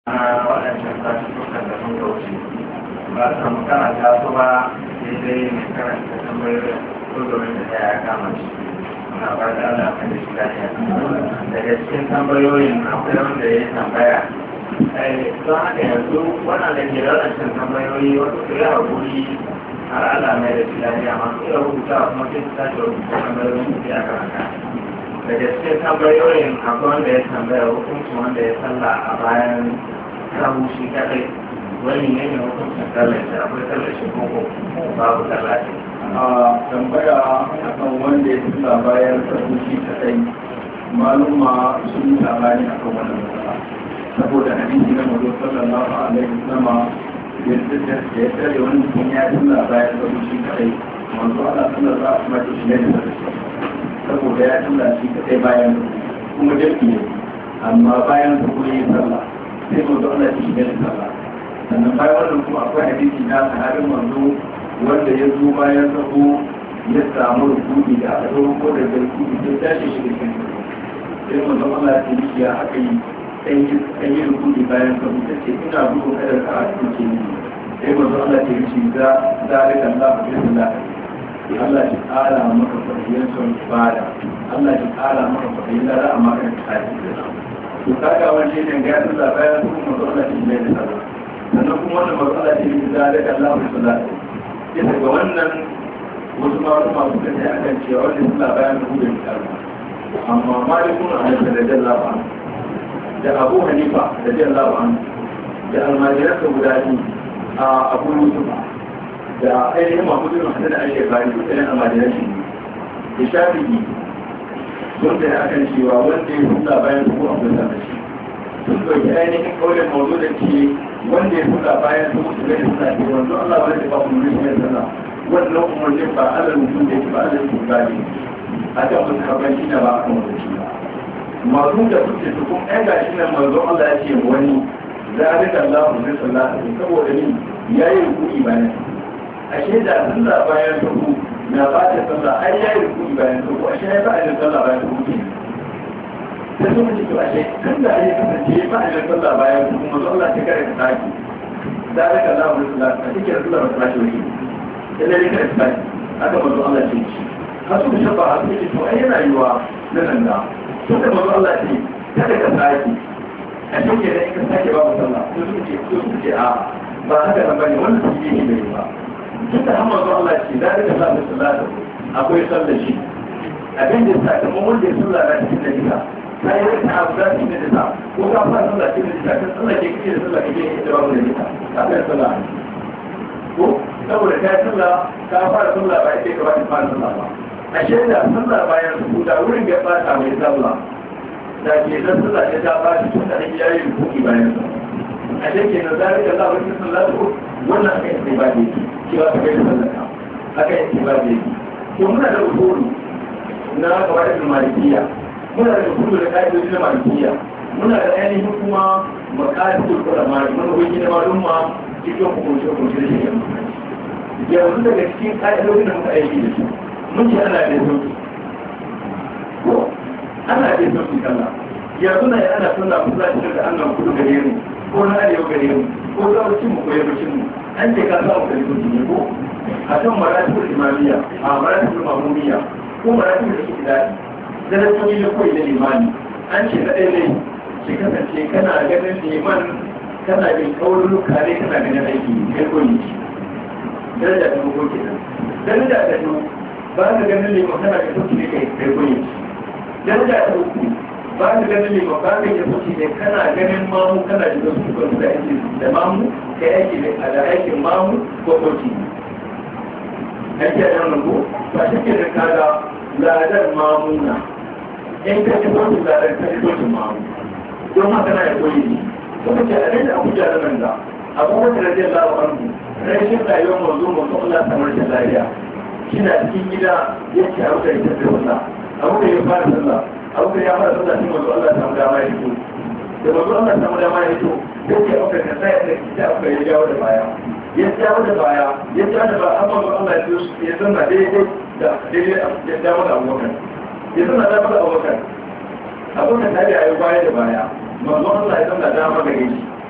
waɗancan sassukan da sun kauce ba su samu karanta su ba daidai mai karanta tambayoyin kudurin da ya kama shi muna ba da ala mai da shi lafiya daga cikin tambayoyin akwai wanda ya yi tambaya don haka yanzu wannan da ke waɗancan tambayoyi wasu su yi haƙuri har ala mai da shi lafiya masu iya rubuta kuma sai su tashi rubuta tambayoyin su ya karanta daga cikin tambayoyin akwai wanda ya tambaya hukuncin wanda ya salla a bayan sahu shi kadai wani ne ne hukuncin sallar shi akwai sallar shi koko babu sallar shi a tambaya akan wanda ya salla bayan sahu shi kadai maluma sun yi labari akan wannan matsala saboda hadisi na mazo sallallahu alaihi wasallam da ya tsare wani mutum ya salla bayan sahu shi kadai manzo Allah sallallahu alaihi wasallam shi ne da saboda ya tura shi kadai bayan kuma jami'i ne amma bayan su kuma yin sallah sai mu zo Allah shi gani sallah sannan bayan wannan kuma akwai hadisi na sahabin manzo wanda ya zo bayan sabo ya samu rukuni da aka zo ko da rukuni sai tashi shi da kan sai manzo Allah ya ce ya aka yi sai yi rukuni bayan sabo ta ce ina gudu kada ka a cikin ni sai manzo Allah ya ce za zalika Allah bi sallah Allah shi ƙara maka fahimtar son ibada Allah shi ƙara maka fahimtar da amma kan tsari to kaga wani ne ga yadda da bayan su kuma Allah shi ne da sallah sannan kuma wannan matsala ce da da Allah bi sallah sai daga wannan wasu ma wasu masu kace akan cewa wannan sallah bayan su da sallah amma malikun Anas radiyallahu anhu da Abu Hanifa radiyallahu anhu da almajiransa guda biyu a Abu Yusuf da ainihin mahmudin hasan da ake bari da tsayin amadinan shi da shafi'i sun da ya akan cewa wanda ya hula bayan su a kusa da shi sun ɗauki ainihin kawai mazu da ke wanda ya hula bayan su mutu gani suna ke wanzu allah wani da ba mu nuna shi sana wannan umarnin ba ala mutum da ke ba ala mutum ba ne a kan mutum haɓar shi na ba a kan wani shi ba masu da suke su kuma ɗan gashi nan manzon allah ya ce wani zalika allah mu zai sallata saboda ni ya yi rukuni bayan ashe da sallah bayan ruku na ba ta sallah ai ya yi ruku bayan ruku ashe ya ba a sallah bayan ruku sai sun ce ashe tun da ya kasance ba a sallah bayan ruku kuma sallah ta kare ta saki da aka Allah wa sallah a cikin sallah ba ta saki wani sai dai kare ta saki haka manzo Allah ce shi har su shafa a su ce to ai yana yiwa na nan da tun da manzo Allah ce kada ka saki a cikin da in ka sake babu sallah to su ce su ce a ba haka nan bane wannan su yi ne ba duk da hamar zuwa Allah ce da rika zaɓi salatu akwai sallar shi abin da sa kamar wanda ya sallah na cikin da jika ta yi rika abu da cikin da jika ko ka fara sallah cikin da jika kan sallah ke kike da sallah kake ita babu da jika ka fara sallah ko saboda ka yi sallah ka fara sallah ba ita ka ba ta fara sallah ba a shaida sallah bayan su da wurin ya fata mai sallah da ke zan sallah ta ta ba shi tun da ake yayi rukuki bayan sallah a shekke na zalika Allah wani sallatu wannan aka yi ba ne cewa aka yi sallaka aka yi ba ne to muna da usulu na gaba da malikiya muna da usulu da ka'idoji na malikiya muna da ainihin kuma maqasidul ulama manuhoyi na malumma cikin hukunce hukunce da shi yanzu daga cikin ka'idojin da muka aiki da su mun ce ana da sauki ko ana da sauki kalla yanzu na yi ana sunna kusa cikin da annan kudu gare mu ko na arewa gare mu ko gabacin mu ko yammacin mu an ce ka samu da sauki ne ko a kan maratibul imamiyya a maratibul mamumiyya ko maratibul ikidadi da na tuni da koyi da limani an ce na ɗaya ne shi kasance kana ganin liman kana bin kauluka ne kana ganin aiki kai koyi daraja ta ko kenan daraja ta biyu ba ka ganin liman kana da sauki ne kai kai koyi daraja ta uku ba ka ganin liman ba ka yi sauki ne kana ganin mamu kana da sauki ko da aiki da mamu kai aiki da aikin mamu ko sauki ake da wannan ko ba shi ke da kaga ladar mamuna in ka ci sauki ladar ka ci sauki mamu don haka na ya koyi ne kuma ce abin da abuja da nan da abubuwan da rajin lawa anhu rashin rayuwar mazu mazu Allah samar da lafiya shi na cikin gida ya ce abu da ita da sallah abu da ya fara sallah abu da ya fara sallah shi mazu Allah samu dama ya fito da mazu Allah samu dama ya fito ya ce abu da kasa ya da abu da ya jawo da baya ya jawo da baya ya jawo da baya amma mazu Allah ya zanna daidai da daidai ya jawo da abokan ya zanna dama da abokan abokan ta da ya yi baya da baya mazu Allah ya zanna dama gare shi